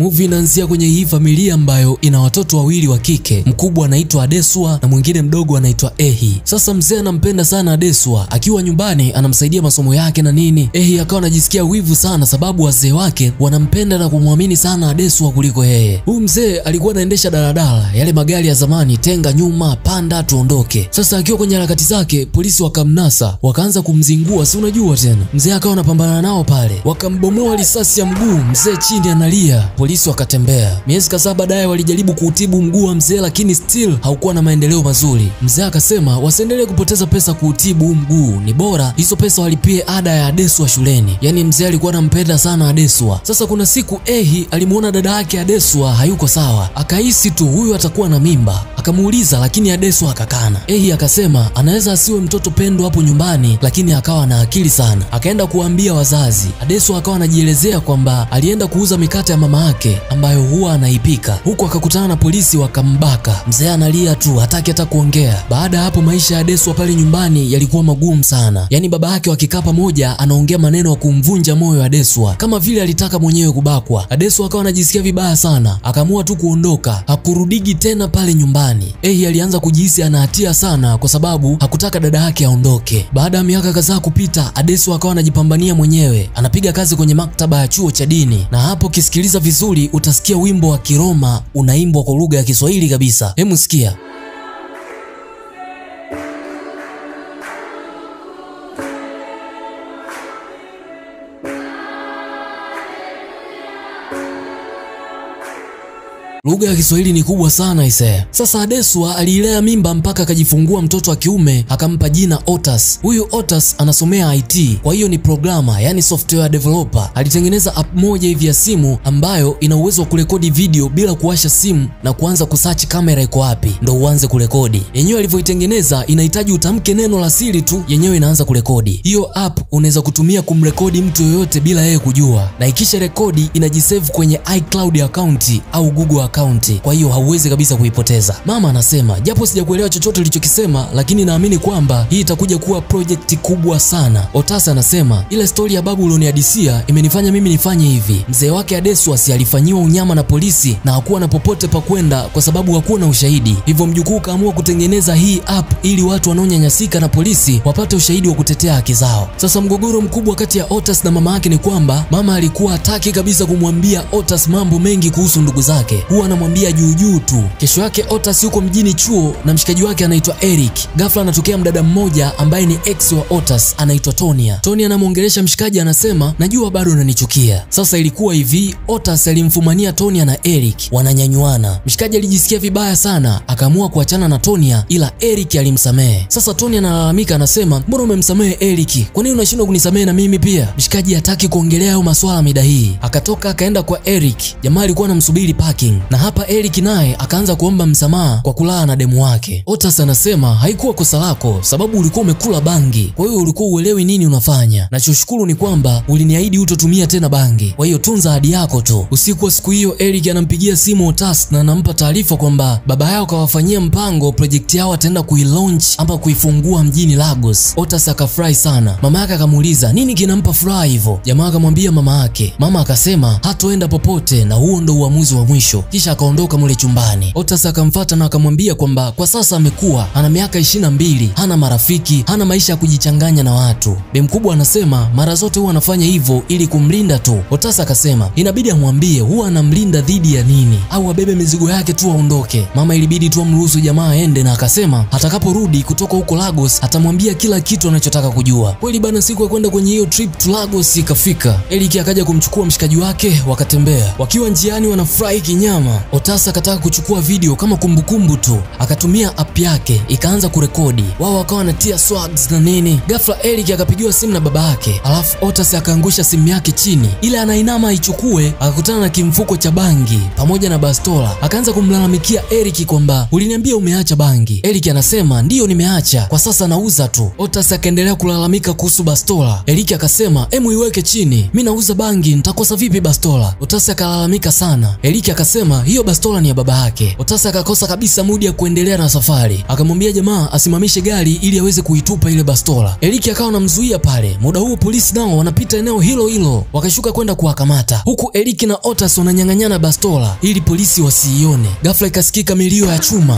Movie inaanzia kwenye hii familia ambayo ina watoto wawili wa kike, mkubwa anaitwa Adeswa na mwingine mdogo anaitwa Ehi. Sasa mzee anampenda sana Adeswa, akiwa nyumbani anamsaidia masomo yake na nini. Ehi akawa anajisikia wivu sana, sababu wazee wake wanampenda na kumwamini sana Adeswa kuliko yeye. Huyu mzee alikuwa anaendesha daladala, yale magari ya zamani, tenga nyuma, panda tuondoke. Sasa akiwa kwenye harakati zake, polisi wakamnasa, wakaanza kumzingua, si unajua tena. Mzee akawa anapambana nao pale, wakambomoa risasi ya mguu, mzee chini analia, polisi wakatembea. Miezi kadhaa baadaye walijaribu kuutibu mguu wa mzee, lakini still haukuwa na maendeleo mazuri. Mzee akasema wasiendelee kupoteza pesa kuutibu huu mguu, ni bora hizo pesa walipie ada ya Adeswa shuleni. Yaani mzee alikuwa anampenda sana Adeswa. Sasa kuna siku Ehi alimuona dada yake Adeswa hayuko sawa, akahisi tu huyu atakuwa na mimba, akamuuliza lakini Adeswa akakana. Ehi akasema anaweza asiwe mtoto pendo hapo nyumbani, lakini akawa na akili sana. Akaenda kuwaambia wazazi. Adeswa akawa anajielezea kwamba alienda kuuza mikate ya mama yake ambayo huwa anaipika, huku akakutana na polisi wakambaka. Mzee analia tu, hataki hata kuongea. Baada ya hapo, maisha ya Adeswa pale nyumbani yalikuwa magumu sana. Yaani baba yake wakikaa pamoja, anaongea maneno ya kumvunja moyo Adeswa, kama vile alitaka mwenyewe kubakwa. Adeswa akawa anajisikia vibaya sana, akaamua tu kuondoka, hakurudigi tena pale nyumbani. Ehi alianza kujihisi ana hatia sana, kwa sababu hakutaka dada yake aondoke. Baada ya miaka kadhaa kupita, Adeswa akawa anajipambania mwenyewe, anapiga kazi kwenye maktaba ya chuo cha dini, na hapo ukisikiliza vizuri utasikia wimbo wa Kiroma unaimbwa kwa lugha ya Kiswahili kabisa. Hemu sikia. Lugha ya Kiswahili ni kubwa sana ise. Sasa Adeswa aliilea mimba mpaka akajifungua mtoto wa kiume akampa jina Otas. Huyu Otas anasomea IT, kwa hiyo ni programa, yani software developer. Alitengeneza app moja hivi ya simu ambayo ina uwezo wa kurekodi video bila kuwasha simu na kuanza kusearch kamera iko wapi ndo uanze kurekodi. Yenyewe alivyoitengeneza inahitaji utamke neno la siri tu, yenyewe inaanza kurekodi. Hiyo app unaweza kutumia kumrekodi mtu yoyote bila yeye kujua, na ikisha rekodi inajisave kwenye iCloud account au Google account, kwa hiyo hauwezi kabisa kuipoteza. Mama anasema japo sijakuelewa chochote ulichokisema, lakini naamini kwamba hii itakuja kuwa project kubwa sana. Otasa anasema ile stori ya babu ulionihadisia imenifanya mimi nifanye hivi. Mzee wake Adeswa si alifanyiwa unyama na polisi na hakuwa na popote pa kwenda kwa sababu hakuwa na ushahidi, hivyo mjukuu kaamua kutengeneza hii app ili watu wanaonyanyasika na polisi wapate ushahidi wa kutetea haki zao. Sasa mgogoro mkubwa kati ya Otas na mama yake ni kwamba mama alikuwa hataki kabisa kumwambia Otas mambo mengi kuhusu ndugu zake, huwa anamwambia juu juu tu. Kesho yake Otas yuko mjini chuo na mshikaji wake anaitwa Eric. Ghafla anatokea mdada mmoja ambaye ni ex wa Otas anaitwa Tonia. Tonia anamwongelesha mshikaji, anasema najua bado unanichukia. Sasa ilikuwa hivi, Otas alimfumania Tonia na Eric wananyanyuana. Mshikaji alijisikia vibaya sana, akaamua kuachana na Tonia, ila Eric alimsamehe. Sasa Tonia analalamika, anasema mbona umemsamehe Eric? Kwa nini unashindwa kunisamehe na mimi pia? Mshikaji hataki kuongelea hayo maswala mida hii, akatoka akaenda kwa Eric. Jamaa alikuwa anamsubiri parking, na hapa Eric naye akaanza kuomba msamaha kwa kulala na demu wake. Otas anasema haikuwa kosa lako, sababu ulikuwa umekula bangi, kwa hiyo ulikuwa uelewi nini unafanya. Nachoshukuru ni kwamba uliniahidi hutotumia tena bangi, kwa hiyo tunza ahadi yako tu. Usiku wa siku hiyo, Eric anampigia simu Otas na anampa taarifa kwamba baba yao kawafanyia mpango, projekti yao ataenda kuilaunch ama kuifungua mjini Lagos. Otas akafurahi sana. Mama yake akamuuliza nini kinampa furaha hivyo. Jamaa akamwambia mama yake. Mama akasema hatoenda popote na huo ndo uamuzi wa mwisho, kisha akaondoka mule chumbani. Otas akamfata na akamwambia kwamba kwa sasa amekuwa ana miaka ishirini na mbili, hana marafiki, hana maisha ya kujichanganya na watu. Bi mkubwa anasema mara zote huwa anafanya hivyo ili kumlinda tu. Otas akasema inabidi amwambie huwa anamlinda dhidi ya nini, au abebe mizigo yake tu aondoke. Mama ilibidi tu amruhusu jamaa aende, na akasema atakaporudi kutoka huko Lagos atamwambia kila kitu anachotaka kujua. Kweli bana, siku ya kwenda kwenye hiyo trip to Lagos ikafika. Eric akaja kumchukua mshikaji wake, wakatembea. Wakiwa njiani wanafurahi kinyama. Otas akataka kuchukua video kama kumbukumbu tu, akatumia app yake ikaanza kurekodi. Wao wakawa wanatia swags na nini. Ghafla Eric akapigiwa simu na baba yake, alafu Otas akaangusha simu yake chini, ile anainama aichukue, akakutana na kimfuko cha bangi pamoja na bastola. Akaanza kumlalamikia Eric kwamba uliniambia umeacha bangi. Eric anasema ndiyo, nimeacha kwa sasa nauza tu. Otas akaendelea kulalamika kuhusu bastola. Eric akasema emu iweke chini, mi nauza bangi, nitakosa vipi bastola? Otas akalalamika sana. Eric akasema akasema hiyo bastola ni ya baba yake. Otas akakosa kabisa mudi ya kuendelea na safari, akamwambia jamaa asimamishe gari ili aweze kuitupa ile bastola. Eriki akawa anamzuia pale. Muda huo polisi nao wanapita eneo hilo hilo, wakashuka kwenda kuwakamata, huku Eriki na Otas wananyang'anyana bastola ili polisi wasiione. Ghafla ikasikika milio ya chuma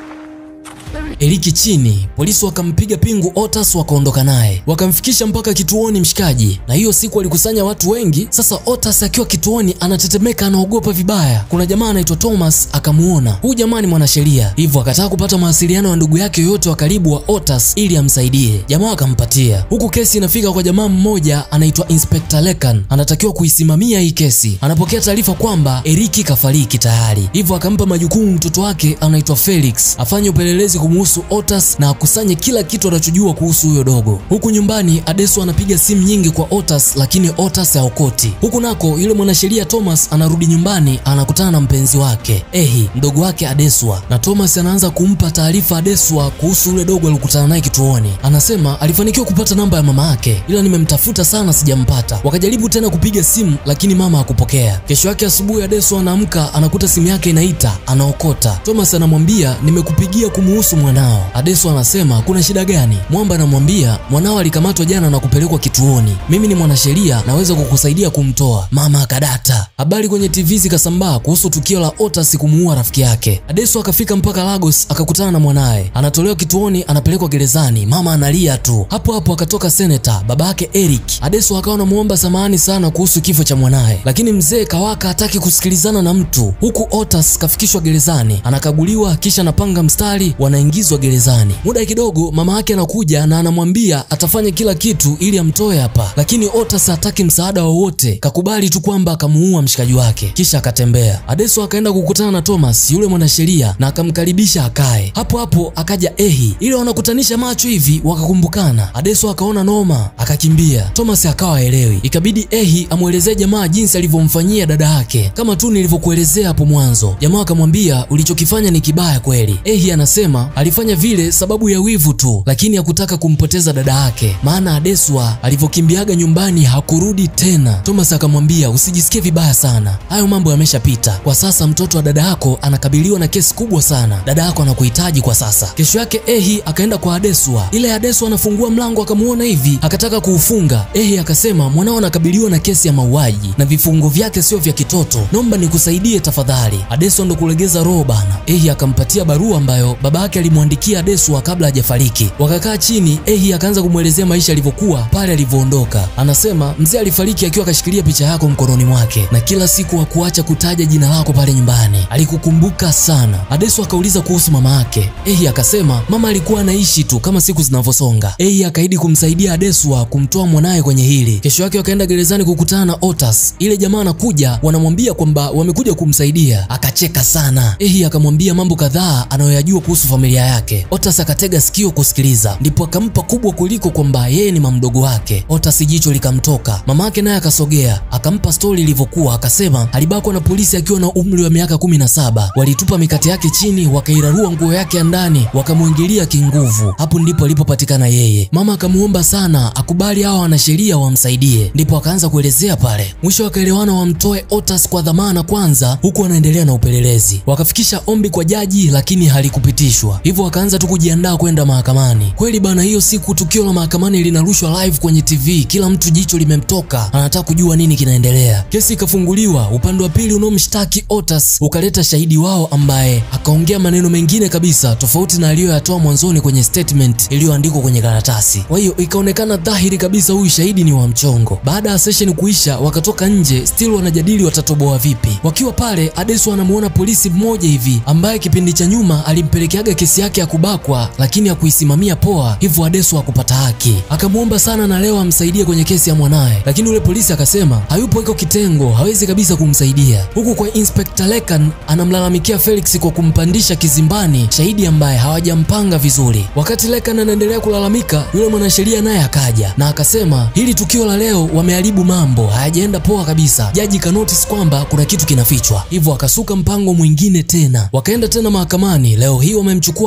Eriki chini, polisi wakampiga pingu Otas wakaondoka naye, wakamfikisha mpaka kituoni mshikaji. Na hiyo siku walikusanya watu wengi. Sasa Otas akiwa kituoni anatetemeka, anaogopa vibaya. Kuna jamaa anaitwa Thomas akamuona, huyu jamaa ni mwanasheria, hivyo akataka kupata mawasiliano ya ndugu yake yoyote wa karibu wa Otas ili amsaidie. Jamaa akampatia, huku kesi inafika kwa jamaa mmoja anaitwa Inspector Lekan, anatakiwa kuisimamia hii kesi. Anapokea taarifa kwamba Eriki kafariki tayari, hivyo akampa majukumu mtoto wake anaitwa Felix afanye upelelezi kumuhusu Otas na akusanye kila kitu anachojua kuhusu huyo dogo. Huku nyumbani Adesu anapiga simu nyingi kwa Otas, lakini Otas haokoti. Huku nako yule mwanasheria Thomas anarudi nyumbani, anakutana na mpenzi wake Ehi, mdogo wake Adeswa, na Thomas anaanza kumpa taarifa Adeswa kuhusu yule dogo alikutana naye kituoni. Anasema alifanikiwa kupata namba ya mama yake, ila nimemtafuta sana sijampata. Wakajaribu tena kupiga simu, lakini mama hakupokea. Kesho yake asubuhi Adeswa anaamka anakuta simu yake inaita, anaokota. Thomas anamwambia nimekupigia kumuhusu mwanao. Adeso anasema kuna shida gani? Mwamba anamwambia mwanao alikamatwa jana na kupelekwa kituoni, mimi ni mwanasheria, naweza kukusaidia kumtoa. Mama akadata. Habari kwenye TV zikasambaa kuhusu tukio la Otas kumuua rafiki yake. Adeso akafika mpaka Lagos akakutana na mwanaye, anatolewa kituoni, anapelekwa gerezani. Mama analia tu. Hapo hapo akatoka seneta baba yake Eric. Adeso akawa anamuomba samahani sana kuhusu kifo cha mwanaye, lakini mzee Kawaka hataki kusikilizana na mtu, huku Otas kafikishwa gerezani, anakaguliwa, kisha anapanga mstari, wanaingizwa gerezani. Muda kidogo mama yake anakuja na anamwambia atafanya kila kitu ili amtoe hapa, lakini Otas hataki msaada wowote, kakubali tu kwamba akamuua mshikaji wake, kisha akatembea. Adeso akaenda kukutana na Thomas yule mwanasheria na akamkaribisha akae. Hapo hapo akaja Ehi, ili wanakutanisha macho hivi wakakumbukana. Adeso akaona noma, akakimbia. Thomas akawa elewi, ikabidi Ehi amwelezee jamaa jinsi alivyomfanyia dada yake, kama tu nilivyokuelezea hapo mwanzo. Jamaa akamwambia ulichokifanya ni kibaya kweli. Ehi anasema alifanya vile sababu ya wivu tu, lakini hakutaka kumpoteza dada yake, maana Adeswa alivyokimbiaga nyumbani hakurudi tena. Thomas akamwambia usijisikie vibaya sana, hayo mambo yameshapita. Kwa sasa mtoto wa dada yako anakabiliwa na kesi kubwa sana, dada yako anakuhitaji kwa sasa. Kesho yake Ehi akaenda kwa Adeswa, ile Adeswa anafungua mlango akamuona hivi, akataka kuufunga. Ehi akasema mwanao anakabiliwa na kesi ya mauaji na vifungo vyake sio vya kitoto, naomba nikusaidie tafadhali. Adeswa ndo kulegeza roho bana. Ehi akampatia barua ambayo baba yake alimwandikia Adeswa kabla hajafariki. Wakakaa chini, Ehi akaanza kumwelezea maisha yalivyokuwa pale alivyoondoka. Anasema mzee alifariki akiwa akashikilia picha yako mkononi mwake, na kila siku hakuacha kutaja jina lako pale nyumbani, alikukumbuka sana. Adeswa akauliza kuhusu mama yake. Ehi akasema mama alikuwa anaishi tu kama siku zinavyosonga. Ehi akaahidi kumsaidia Adeswa kumtoa mwanaye kwenye hili. Kesho yake wakaenda gerezani kukutana na Otas. Ile jamaa anakuja, wanamwambia kwamba wamekuja kumsaidia. Akacheka sana. Ehi akamwambia mambo kadhaa anayoyajua kuhusu familia yake. Otas akatega sikio kusikiliza, ndipo akampa kubwa kuliko kwamba yeye ni mamdogo wake. Otas jicho likamtoka. Mama yake naye akasogea, akampa stori ilivyokuwa, akasema alibakwa na polisi akiwa na umri wa miaka kumi na saba. Walitupa mikate yake chini, wakairarua nguo yake ya ndani, wakamwingilia kinguvu. Hapo ndipo alipopatikana yeye. Mama akamuomba sana akubali hawa wanasheria wamsaidie, ndipo akaanza kuelezea pale. Mwisho wakaelewana wamtoe Otas kwa dhamana kwanza, huku wanaendelea na upelelezi. Wakafikisha ombi kwa jaji, lakini halikupitishwa, hivyo wakaanza tu kujiandaa kwenda mahakamani. Kweli bana, hiyo siku tukio la mahakamani linarushwa live kwenye TV, kila mtu jicho limemtoka, anataka kujua nini kinaendelea. Kesi ikafunguliwa, upande wa pili unaomshtaki Otas ukaleta shahidi wao ambaye akaongea maneno mengine kabisa tofauti na aliyoyatoa mwanzoni kwenye statement iliyoandikwa kwenye karatasi. Kwa hiyo ikaonekana dhahiri kabisa huyu shahidi ni wa mchongo. Baada ya session kuisha, wakatoka nje, still wanajadili watatoboa vipi. Wakiwa pale, Adesu anamuona polisi mmoja hivi ambaye kipindi cha nyuma alimpelekeaga kesi yake ya kubakwa, lakini hakuisimamia poa, hivyo Adesu hakupata haki. Akamwomba sana na leo amsaidie kwenye kesi ya mwanaye, lakini yule polisi akasema hayupo, iko kitengo, hawezi kabisa kumsaidia. Huku kwa Inspector Lekan anamlalamikia Felix kwa kumpandisha kizimbani shahidi ambaye hawajampanga vizuri. Wakati Lekan anaendelea kulalamika, yule mwanasheria naye akaja na akasema hili tukio la leo wameharibu mambo, hayajaenda poa kabisa. Jaji ka notice kwamba kuna kitu kinafichwa, hivyo akasuka mpango mwingine tena. Wakaenda tena mahakamani. Leo hii wamemchukua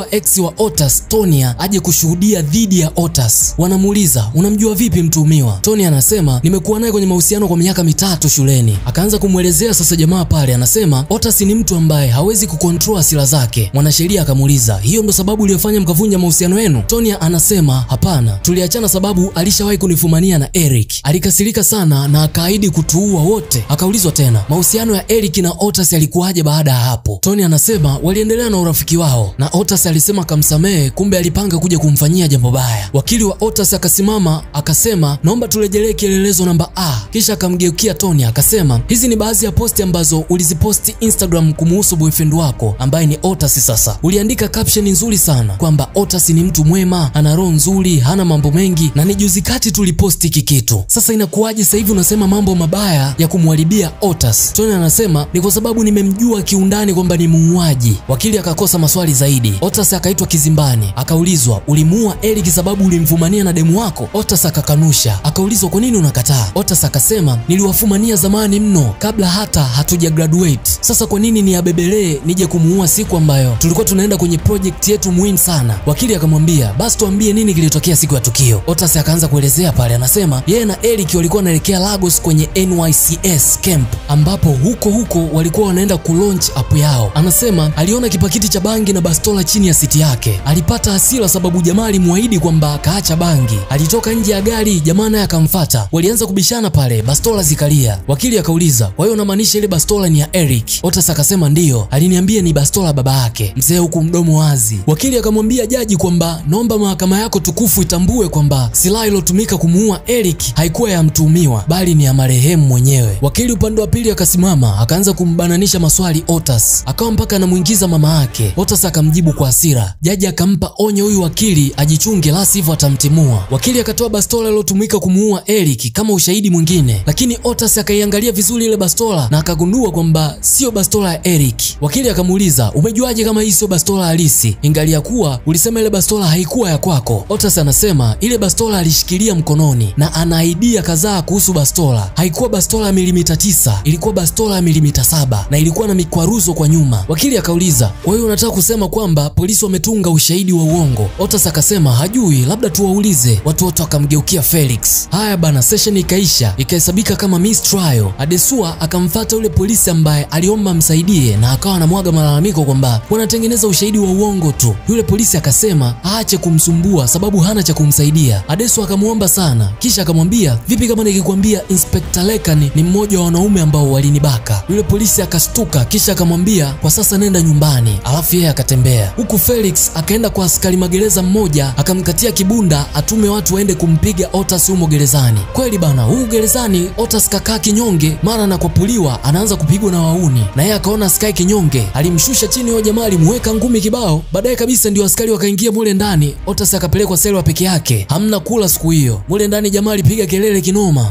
akamtuma ex wa Otas Tonia aje kushuhudia dhidi ya Otas. Wanamuuliza, unamjua vipi mtuhumiwa? Tonia anasema nimekuwa naye kwenye mahusiano kwa miaka mitatu shuleni. Akaanza kumwelezea sasa jamaa pale, anasema Otas ni mtu ambaye hawezi kukontrol hasira zake. Mwanasheria akamuuliza, hiyo ndo sababu iliyofanya mkavunja mahusiano yenu? Tonia anasema hapana, tuliachana sababu alishawahi kunifumania na Eric. Alikasirika sana na akaahidi kutuua wote. Akaulizwa tena mahusiano ya Eric na Otas yalikuwaje baada ya hapo. Tony anasema waliendelea na urafiki wao na Otas alisema akamsamehe, kumbe alipanga kuja kumfanyia jambo baya. Wakili wa Otas akasimama akasema, naomba turejelee kielelezo namba A. Kisha akamgeukia Tony akasema, hizi ni baadhi ya posti ambazo uliziposti Instagram kumuhusu boyfriend wako ambaye ni Otas. Sasa uliandika caption nzuri sana kwamba Otas ni mtu mwema, ana roho nzuri, hana mambo mengi na ni juzi kati tuliposti hiki kitu. Sasa inakuwaje sasa hivi unasema mambo mabaya ya kumharibia Otas? Tony anasema ni kwa sababu nimemjua kiundani kwamba ni muuaji. Wakili akakosa maswali zaidi. Otas akaitwa kizimbani, akaulizwa ulimuua Eric sababu ulimfumania na demu wako? Otas akakanusha. Akaulizwa kwa nini unakataa? Otas akasema niliwafumania zamani mno kabla hata hatuja graduate. Sasa kwa nini niabebelee nije kumuua siku ambayo tulikuwa tunaenda kwenye project yetu muhimu sana? Wakili akamwambia basi tuambie nini kilitokea siku ya tukio. Otas akaanza kuelezea pale, anasema yeye na Eric walikuwa wanaelekea Lagos kwenye NYCS camp ambapo huko huko walikuwa wanaenda kulaunch app yao. Anasema aliona kipakiti cha bangi na bastola chini ya siti yake. Alipata hasira sababu jamaa alimwahidi kwamba akaacha bangi. Alitoka nje ya gari, jamaa naye akamfuata. Walianza kubishana pale, bastola zikalia. Wakili akauliza, kwa hiyo unamaanisha ile bastola ni ya Eric? Otas akasema ndiyo, aliniambia ni bastola baba yake. Mzee huku mdomo wazi. Wakili akamwambia jaji kwamba naomba mahakama yako tukufu itambue kwamba silaha iliyotumika kumuua Eric haikuwa ya mtuhumiwa bali ni ya marehemu mwenyewe. Wakili upande wa pili akasimama akaanza kumbananisha maswali Otas, akawa mpaka anamuingiza mama yake. Otas akamjibu kwa hasira. Jaji akampa onyo huyu wakili ajichunge, la sivyo atamtimua. Wakili akatoa bastola iliyotumika kumuua Eric kama ushahidi mwingine, lakini Otas akaiangalia vizuri ile bastola na akagundua kwamba sio bastola ya Eric. Wakili akamuuliza, umejuaje kama hii sio bastola halisi, ingalia kuwa ulisema ile bastola haikuwa ya kwako? Otas anasema ile bastola alishikilia mkononi na ana idea kadhaa kuhusu bastola. Haikuwa bastola ya milimita tisa, ilikuwa bastola ya milimita saba na ilikuwa na mikwaruzo kwa nyuma. Wakili akauliza, kwa hiyo unataka kusema kwamba polisi wametunga ushahidi wa uongo? Otas akasema hajui, labda tuwaulize. Watu wote wakamgeukia Felix. Haya bana, session ikaisha, ikahesabika kama mistrial. Adesua akamfata yule polisi ambaye aliomba msaidie na akawa anamwaga malalamiko kwamba wanatengeneza ushahidi wa uongo tu. Yule polisi akasema aache kumsumbua sababu hana cha kumsaidia. Adesu akamwomba sana, kisha akamwambia vipi kama nikikwambia Inspector Lekan ni mmoja wa wanaume ambao walinibaka? Yule polisi akastuka, kisha akamwambia kwa sasa nenda nyumbani, alafu yeye akatembea. Huku Felix akaenda kwa askari magereza mmoja, akamkatia kibunda atume watu waende kumpiga Otas humo gerezani. Kweli bana, huu gerezani Otas kakaa kinyonge, mara anakwapuliwa anaanza kupigwa na wauni, na yeye akaona askari kinyonge, alimshusha chini huyo jamaa, alimuweka ngumi kibao. Baadaye kabisa ndio askari wakaingia mule ndani, Otas akapelekwa selo peke yake, hamna kula siku hiyo. Mule ndani jamaa alipiga kelele kinoma.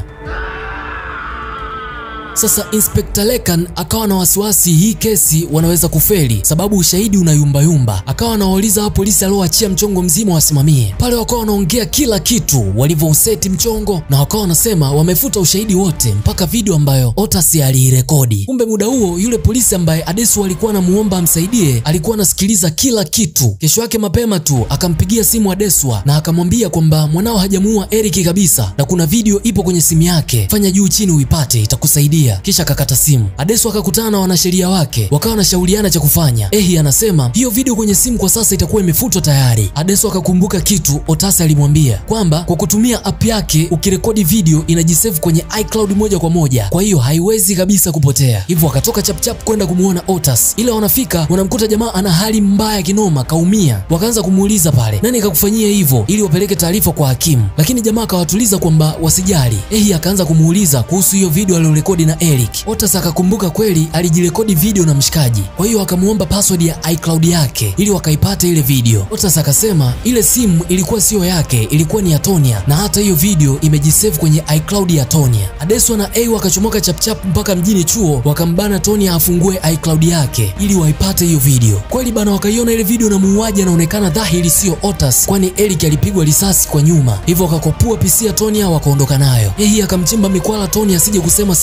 Sasa Inspector Lekan akawa na wasiwasi hii kesi wanaweza kufeli, sababu ushahidi unayumbayumba. Akawa anawauliza hao polisi alioachia mchongo mzima wasimamie pale, wakawa wanaongea kila kitu walivyouseti mchongo, na wakawa wanasema wamefuta ushahidi wote mpaka video ambayo Otas aliirekodi. Kumbe muda huo yule polisi ambaye Adesu alikuwa anamuomba amsaidie alikuwa anasikiliza kila kitu. Kesho yake mapema tu akampigia simu Adeswa na akamwambia kwamba mwanao hajamuua Eric kabisa, na kuna video ipo kwenye simu yake, fanya juu chini uipate, itakusaidia kisha akakata simu. Adesu akakutana na wanasheria wake, wakawa wanashauriana cha kufanya. Ehi anasema hiyo video kwenye simu kwa sasa itakuwa imefutwa tayari. Adesu akakumbuka kitu Otasa alimwambia kwamba kwa kutumia app yake ukirekodi video inajisave kwenye iCloud moja kwa moja, kwa hiyo haiwezi kabisa kupotea. Hivyo akatoka chapchap kwenda kumuona Otas, ila wanafika wanamkuta jamaa ana hali mbaya kinoma, kaumia. Wakaanza kumuuliza pale, nani kakufanyia hivyo, ili wapeleke taarifa kwa hakimu, lakini jamaa akawatuliza kwamba wasijali. Ehi akaanza kumuuliza kuhusu hiyo video aliyorekodi na Eric. Otas akakumbuka kweli alijirekodi video na mshikaji, kwa hiyo akamuomba password ya iCloud yake ili wakaipata ile video. Otas akasema ile simu ilikuwa siyo yake, ilikuwa ni ya Tonia na hata hiyo video imejisave kwenye iCloud ya Tonia. Adeswa na A wakachomoka chapchap mpaka mjini chuo, wakambana Tonia afungue iCloud yake ili waipate hiyo video. Kweli bana, wakaiona ile video na muuaji anaonekana dhahiri siyo Otas, kwani Eric alipigwa risasi kwa nyuma, hivyo wakakopua PC ya Tonia wakaondoka nayo. Yeye akamchimba mikwala Tonia asije kusema sehemu yoyote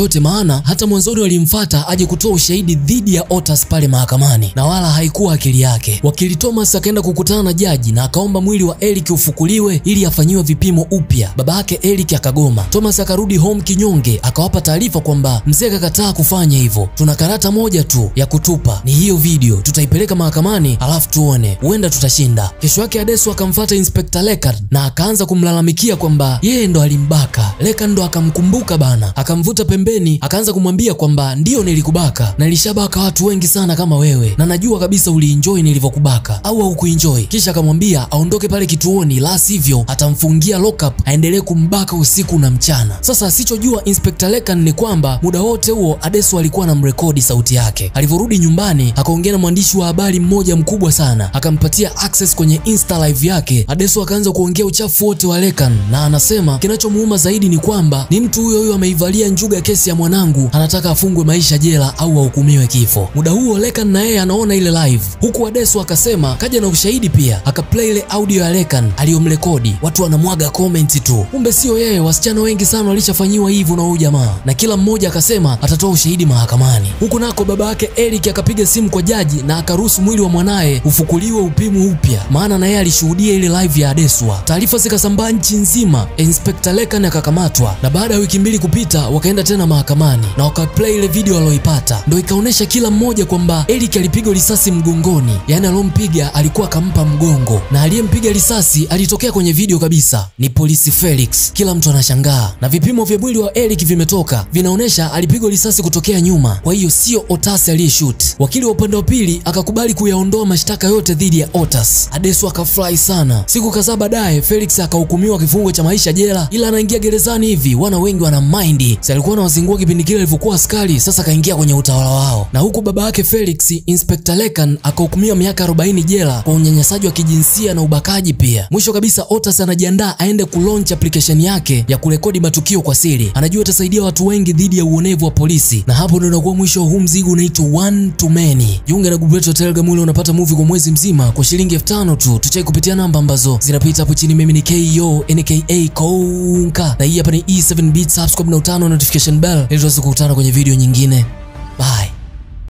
yoyote, maana hata mwanzoni walimfuata aje kutoa ushahidi dhidi ya Otas pale mahakamani, na wala haikuwa akili yake. Wakili Thomas akaenda kukutana na jaji na akaomba mwili wa Eric ufukuliwe ili afanyiwe vipimo upya. Baba yake Eric akagoma. Thomas akarudi home kinyonge, akawapa taarifa kwamba mzee akakataa kufanya hivyo, tuna karata moja tu ya kutupa, ni hiyo video, tutaipeleka mahakamani alafu tuone, huenda tutashinda. Kesho yake Adesu akamfuata Inspector Lekan na akaanza kumlalamikia kwamba yeye ndo alimbaka. Lekan ndo akamkumbuka bana, akamvuta pembeni, akaanza kumwambia kwamba ndiyo nilikubaka na nilishabaka watu wengi sana kama wewe, na najua kabisa ulienjoy nilivyokubaka au haukuenjoy. Kisha akamwambia aondoke pale kituoni, la sivyo atamfungia lockup aendelee kumbaka usiku na mchana. Sasa asichojua Inspector Lekan ni kwamba muda wote huo Adesu alikuwa anamrekodi sauti yake. Alivyorudi nyumbani, akaongea na mwandishi wa habari mmoja mkubwa sana, akampatia access kwenye Insta live yake. Adesu akaanza kuongea uchafu wote wa Lekan na anasema kinachomuuma zaidi ni kwamba ni mtu huyo huyo ameivalia njuga kesi ya mwanangu, anataka afungwe maisha jela au ahukumiwe kifo. Muda huo Lekan na yeye anaona ile live, huku Adesu akasema kaja na ushahidi pia, akaplay ile audio ya Lekan aliyomrekodi. Watu wanamwaga comment tu, kumbe sio yeye. Wasichana wengi sana walishafanyiwa hivyo na huyu jamaa, na kila mmoja akasema atatoa ushahidi mahakamani. Huku nako baba yake Eric akapiga simu kwa jaji na akaruhusu mwili wa mwanaye ufukuliwe upimwe upya, maana na yeye alishuhudia ile live ya Adeswa. Taarifa zikasambaa nchi nzima, Inspector Lekan akakamatwa, na baada ya wiki mbili kupita wakaenda tena mahakamani na wakaplay ile video aliyoipata, ndio ikaonyesha kila mmoja kwamba Eric alipigwa risasi mgongoni, yaani alompiga alikuwa akampa mgongo, na aliyempiga risasi alitokea kwenye video kabisa, ni polisi Felix. Kila mtu anashangaa, na vipimo vya mwili wa Eric vimetoka, vinaonyesha alipigwa risasi kutokea nyuma, kwa hiyo sio Otas aliyeshoot. Wakili wa upande wa pili akakubali kuyaondoa mashtaka yote dhidi ya Otas. Adesu akafurahi sana. Siku kadhaa baadaye, Felix akahukumiwa kifungo cha maisha jela, ila anaingia gerezani hivi, wana wengi wana mind, si alikuwa anawazingua kipindi kile alivyokuwa askari, sasa kaingia kwenye utawala wao. Na huku baba yake Felix, Inspector Lekan akahukumiwa miaka 40 jela kwa unyanyasaji wa kijinsia na ubakaji pia. Mwisho kabisa, Otas anajiandaa aende kulaunch application yake ya kurekodi matukio kwa siri, anajua itasaidia watu wengi dhidi ya uonevu wa polisi, na hapo ndio inakuwa mwisho wa huu mzigo unaitwa one to many. Jiunge na grupu letu la Telegram ile unapata movie kwa mwezi mzima kwa shilingi elfu tano tu. Tucheki kupitia namba ambazo zinapita hapo chini. Mimi ni KO NKA Konka, na hii hapa ni E7 Beats. Subscribe na utano notification bell ili tuweze kukutana kwenye video nyingine.